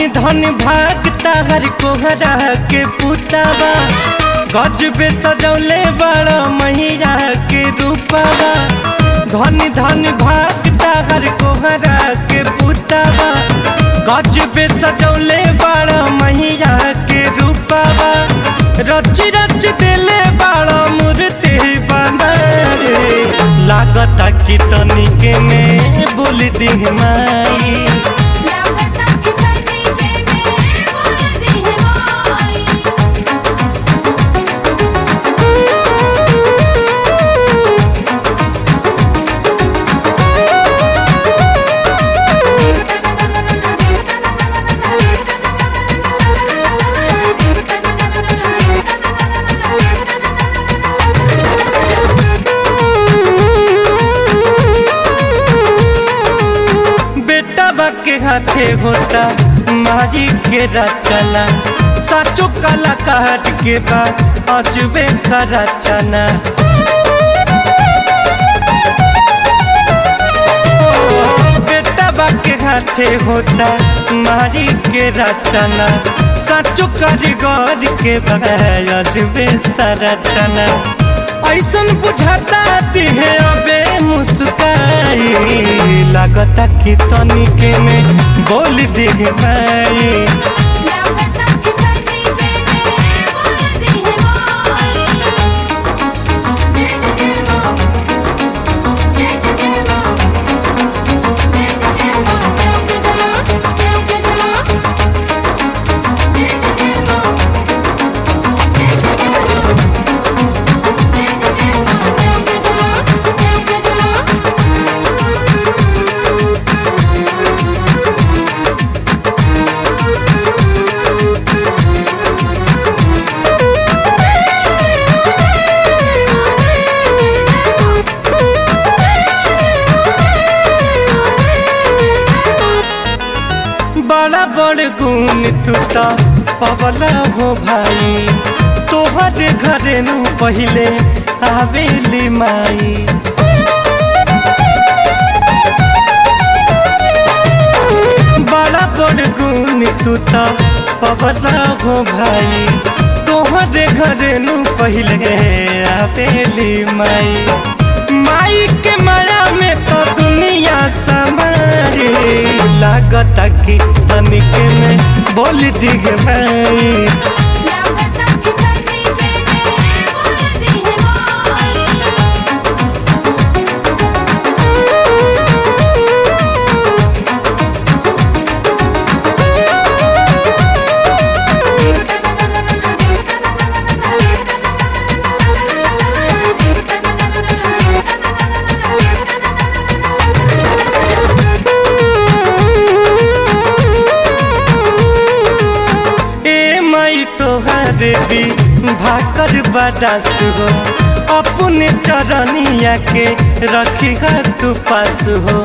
धन भागता हर कोहरा के पुतावा गजबे सजौले बड़ा मैया के रूपावा धन धन भागता हर कोहरा के पुतावा गजबे सजौले बड़ा मैया के रूपावा रच रच दिले बड़ा मूर्ति बना रे लागता कि तनिके में बोल दी माई लागता कि तनी के में बोल दी है माई बेटा बा के हाथे होता मारी के रचना साचो कलाकार के बा अजबे संरचना ओ, बेटा बा के हाथे होता मारी के रचना साचो कारीगर के बा अजबे संरचना ऐसन बुझाता दिहे अबे मुस्काई लागता कि तनिके में बोल दी माई लागता कि तनी के में बोल दी है माई जय जय मां जय जय मां जय जय मां जय जय मां जय जय मां जय जय मां जय जय मां जय जय मां जय जय मां बड़ा बड़ गुण तुता पवला हो भाई तोहर घरे नु पहिले आवेली माई बड़ा बड़ गुण तुता पवला हो भाई तोहर घरे नु पहिले आवेली माई माई के माया में तो दुनिया समारे लागता कि तनिके में बोल दी भाई लागता कि तनी के में बोल दी है माई ए माई तोहार भी भाकर बदास हो अपने चरनिया के रखी तू पास हो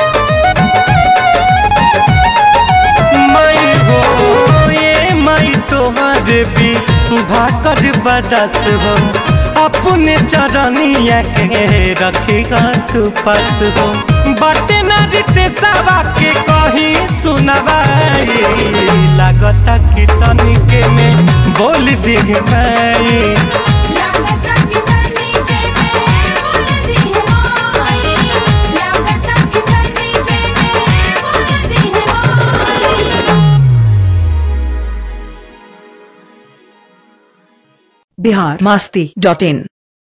माई हो ए माई तोहार भी भाकर बदास हो अपने चरनिया के रखी तू पास हो बटे नारिते सवा के कहीं सुनवाई लागता कि तनिके में बोल दी माई लागता कि तनी के में बोल दी है माई लागता कि तनी के में बोल दी है माई बिहार मास्ती डॉट इन